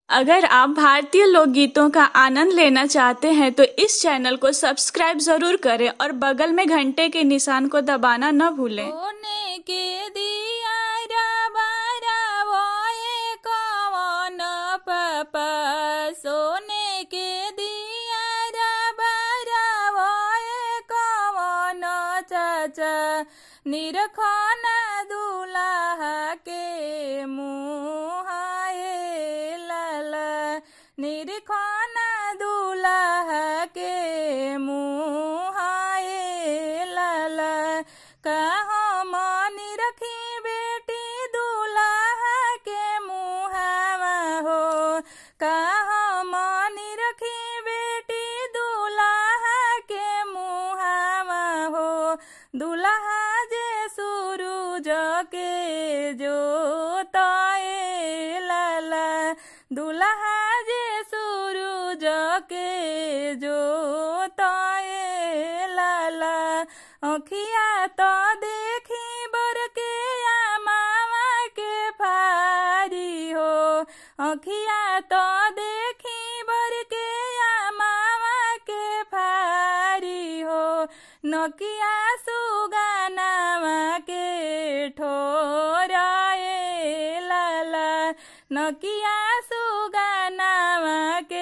अगर आप भारतीय लोकगीतों का आनंद लेना चाहते हैं तो इस चैनल को सब्सक्राइब जरूर करें और बगल में घंटे के निशान को दबाना न भूलें सोने के दिया रबरा वोए कवन पापा सोने के दिया रबरा वोए कवन चाचा निरखन दुलाहा के मुहाए लाला निरखन दुलाहा के मुहाए लाला कहाँ मानी रखी बेटी दुलाहा के मुहावा हो कहाँ मानी रखी बेटी दुलाहा के मुहावा हो दुल्हा जे सूरज के जोताए लाला दुल्हा जे सूरज के जोताए लाला अखिया तो देखी बर के मामा के फारी हो अखिया तो देखी बर के मामा के फारी हो नकिया सुगानावा के ठोराए लाला नकिया सुगानावा के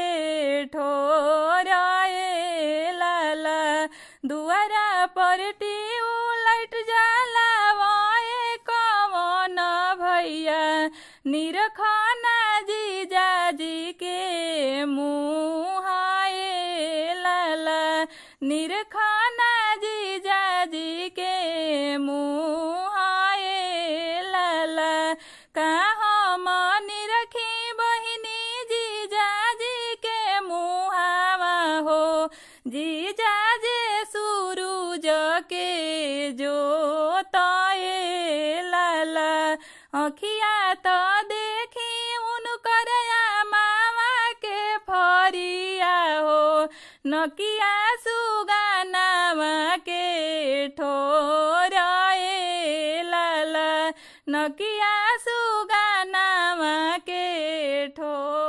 ठोराए लाला दुआरा पर लाइट जाला वाए कवन भैया निरखना जीजा जी के मुहाए लाला निरखना जीजा जी के मुहाए लाला कहाँ मनी रखी बहिनी जीजा जी के मुहावा हो जीजा जे सूरज के जोताए लाला अखिया तो देखी उनकर मामा के फरिया हो नकिया सुगानावा के ठोराए लाला नकिया सुगानावा के ठोर